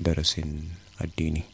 darasin addini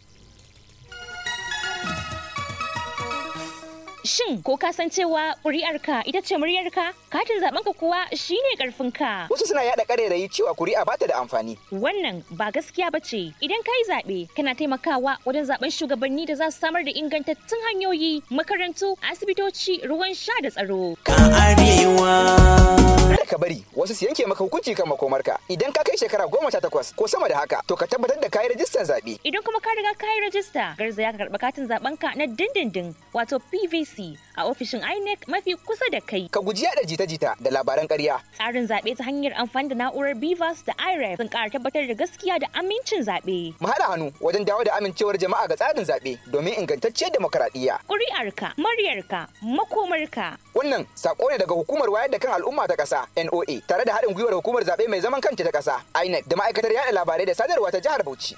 Shin ko ka san cewa ƙuri'arka ita ce muryarka? Katin zaɓenka kuwa shine ƙarfinka. Wasu suna yaɗa ƙarairayi cewa kuri'a ba ta da amfani. Wannan ba gaskiya ba ce. Idan ka yi zaɓe, kana taimakawa wajen zaɓen shugabanni da za su samar da ingantattun hanyoyi, makarantu, asibitoci, ruwan sha da tsaro. Ka arewa. Kada ka bari wasu su yanke maka hukunci kan makomarka. Idan ka kai shekara goma sha takwas ko sama da haka, to ka tabbatar da kayi rajistar zaɓe. Idan kuma ka riga ka yi rajista, garzaya ka karɓi katin zaɓenka na dindindin, wato PVC, a ofishin INEC mafi kusa da kai. Ka guji yaɗa jita-jita da labaran ƙarya. Tsarin zaɓe ta hanyar amfani da na'urar BVAS da IREF sun ƙara tabbatar da gaskiya da amincin zaɓe. Mu haɗa hannu wajen dawo da amincewar jama'a ga tsarin zaɓe domin ingantacciyar demokaradiyya. Ƙuri'arka, muryarka, makomarka. Wannan sako ne daga hukumar wayar da kan al'umma ta ƙasa NOA tare da haɗin gwiwar hukumar zaɓe mai zaman kanta ta ƙasa INEC da ma'aikatar yaɗa labarai da sadarwa ta jihar Bauchi.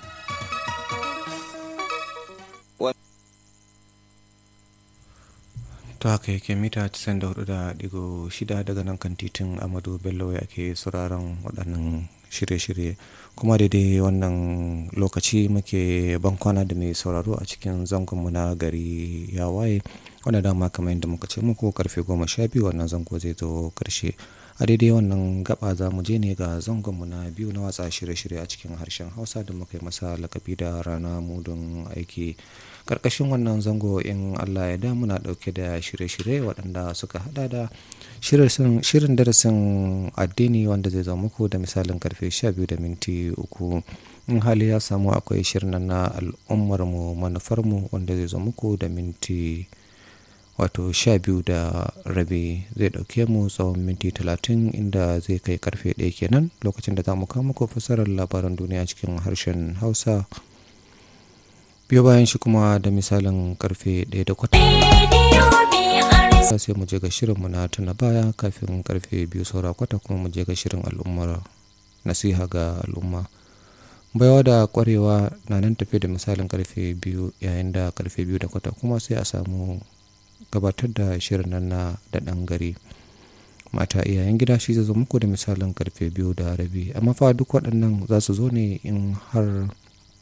ta haka yake mita 94.6 daga nan kan titin amadu bello ya ke sauraron waɗannan shirye-shirye kuma daidai wannan lokaci muke bankwana da mai sauraro a cikin zangonmu na gari ya waye wanda dama kamar yadda muka ce muku karfe goma sha biyu wannan zango zai zo karshe a daidai wannan gaba za mu je ne ga zangonmu na biyu na watsa shirye-shirye a cikin harshen hausa da muka yi masa lakabi da rana mudun aiki karkashin wannan zango in allah ya da muna dauke da shirye-shirye waɗanda suka hada da shirin darasin addini wanda zai zama muku da misalin karfe 12 da minti uku in hali ya samu akwai shirin na al'ummarmu manufarmu wanda zai zama muku da minti wato sha biyu da rabi zai dauke mu tsawon minti talatin inda zai kai karfe ɗaya kenan lokacin da za mu kawo muku fasarar labaran duniya cikin harshen hausa biyo bayan shi kuma da misalin karfe ɗaya da kwata sai mu je ga shirinmu na tuna baya kafin karfe biyu saura kwata kuma mu je ga shirin al'ummar nasiha ga al'umma baiwa da kwarewa na nan tafe da misalin karfe biyu yayin da karfe biyu da kwata kuma sai a samu gabatar da shirin nan na da ɗan gari mata iyayen gida shi zai zo muku da misalin karfe biyu da rabi amma fa duk waɗannan za su zo ne in har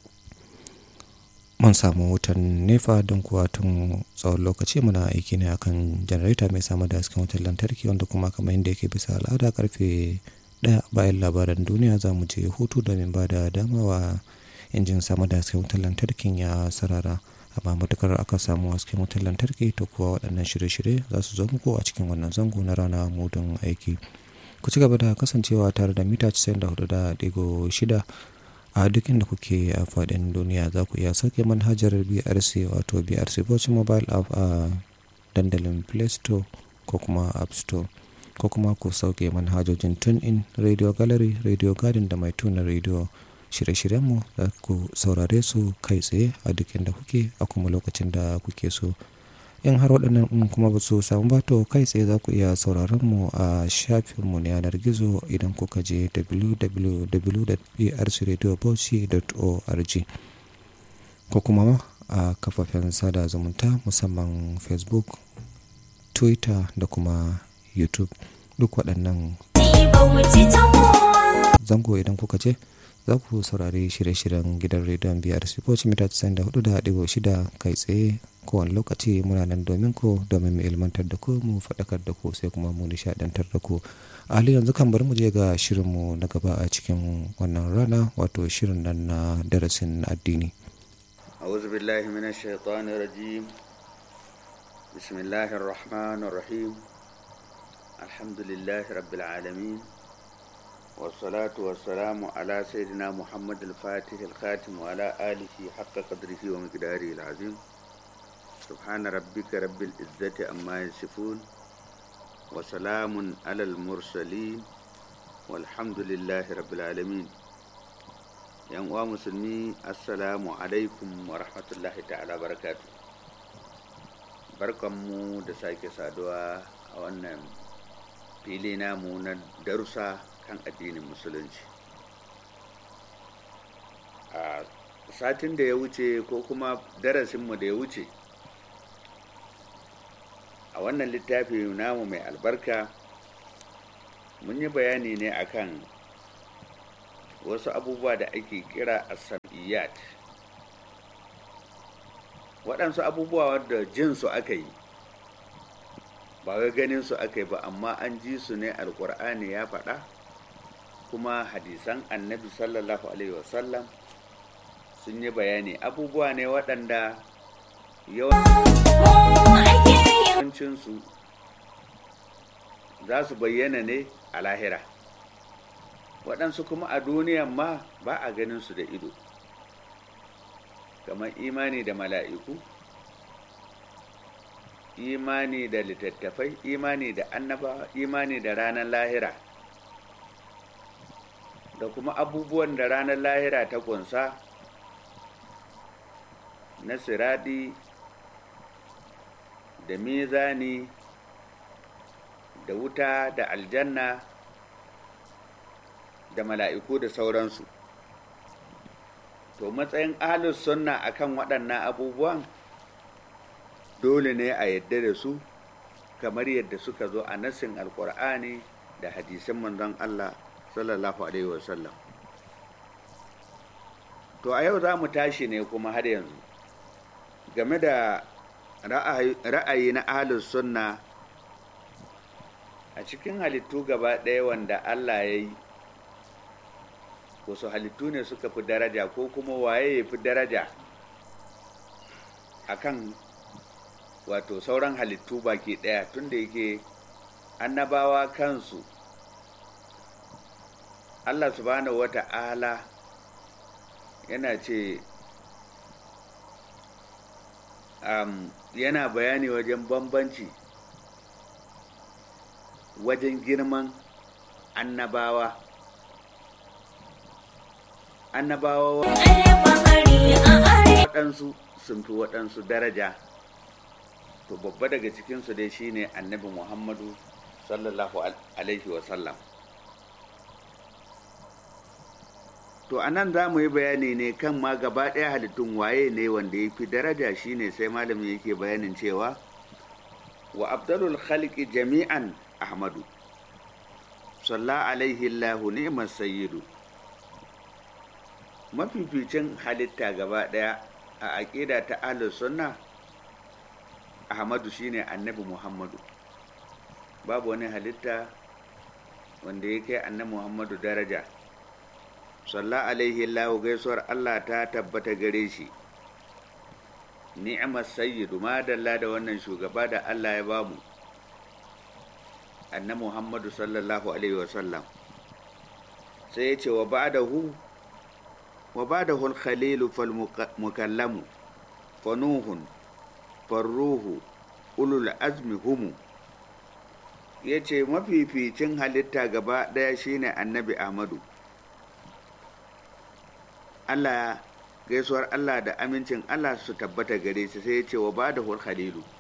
mun samu wutan nefa don kuwa tun tsawon lokaci muna aiki ne akan janareta mai samar da hasken wutar lantarki wanda kuma kamar yadda yake bisa al'ada karfe ɗaya bayan labaran duniya za mu je hutu domin ba da dama wa injin samar da hasken wutar lantarkin ya sarara amma matukar aka samu hasken wutar lantarki to kuwa waɗannan shirye-shirye za su zo muku a cikin wannan zango na rana mudun aiki ku ci gaba da kasancewa tare da mita 94.6 a duk inda kuke a faɗin duniya za ku iya sauke manhajar brc wato brc bauchi mobile app a dandalin play store ko kuma app store ko kuma ku sauke manhajojin tune in radio gallery radio garden da mai tuna radio shirye-shiryenmu za ku saurare su kai tsaye a duk inda kuke a kuma lokacin da kuke so in har waɗannan in kuma ba su samu ba to kai tsaye za ku iya sauraron mu a shafinmu na yanar gizo idan kuka je www.brcradiobauchi.org ko kuma a kafafen sada zumunta musamman facebook twitter da kuma youtube duk waɗannan zango idan kuka je za ku saurari shirye-shiryen gidan rediyon biyar sifoci mita 94.6 kai tsaye kowane lokaci muna nan domin ku domin mu ilmantar da ku mu faɗakar da ku sai kuma mu nishaɗantar da ku a hali yanzu kan bari mu je ga shirinmu na gaba a cikin wannan rana wato shirin nan na darasin addini أعوذ بالله من الشيطان الرجيم بسم الله الرحمن الرحيم الحمد لله رب العالمين والصلاة والسلام على سيدنا محمد الفاتح الخاتم وعلى آله حق قدره ومقداره العظيم سبحان ربك رب العزة أما يصفون وسلام على المرسلين والحمد لله رب العالمين yan uwa musulmi assalamu alaikum wa rahmatullahi ta'ala barakatu barkanmu da sake saduwa a wannan fili namu na darussa kan addinin musulunci a satin da ya wuce ko kuma darasinmu da ya wuce a wannan littafi namu mai albarka mun yi bayani ne akan wasu abubuwa da ake kira asamiyat waɗansu abubuwa wadda jinsu aka yi ba wai ganin su aka yi ba amma an ji su ne alkur'ani ya faɗa kuma hadisan annabi sallallahu alaihi wasallam sun yi bayani abubuwa ne waɗanda yawancinsu za su bayyana ne a lahira waɗansu kuma a duniyan ma ba a ganin su da ido kamar imani da mala'iku imani da littattafai imani da annaba imani da ranar lahira da kuma abubuwan da ranar lahira ta kunsa na siradi da mizani da wuta da aljanna da mala'iku da sauransu to matsayin ahlus sunna akan waɗannan abubuwan dole ne a yadda da su kamar yadda suka zo a nassin alkur'ani da hadisin manzon Allah sallallahu alaihi wasallam to a yau za mu tashi ne kuma har yanzu game da ra'ayi na ahlus sunna a cikin halittu gaba ɗaya wanda Allah ya yi wasu halittu ne suka fi daraja ko kuma waye ya fi daraja akan wato sauran halittu baki ɗaya tunda yake annabawa kansu Allah subhanahu wa ta'ala yana ce um, yana bayani wajen bambanci wajen girman annabawa annabawa waɗansu sun fi waɗansu daraja to babba daga cikinsu dai shine annabi muhammadu sallallahu alaihi wasallam to a nan za mu yi bayani ne kan ma gaba ɗaya halittun waye ne wanda ya fi daraja shine sai malamin yake bayanin cewa wa abdalul khalqi jami'an ahmadu salla alaihi allahu ni'mas sayyidu mafificin halitta gaba ɗaya a aƙida ta ahlus sunna ahmadu shine annabi muhammadu babu wani halitta wanda ya kai annabi muhammadu daraja salla alaihi allahu gaisuwar allah ta tabbata gare shi ni'mar sayyidu madalla da wannan shugaba da allah ya bamu annabi muhammadu sallallahu alaihi wasallam sai ya ce wa ba'dahu wa ba'dahu al-khalilu fal mukallamu fa nuhun farruhu ulul azmi humu ya ce mafificin halitta gaba ɗaya shine annabi ahmadu allah gaisuwar allah da amincin allah su tabbata gare shi sai ya ce wa ba da khalilu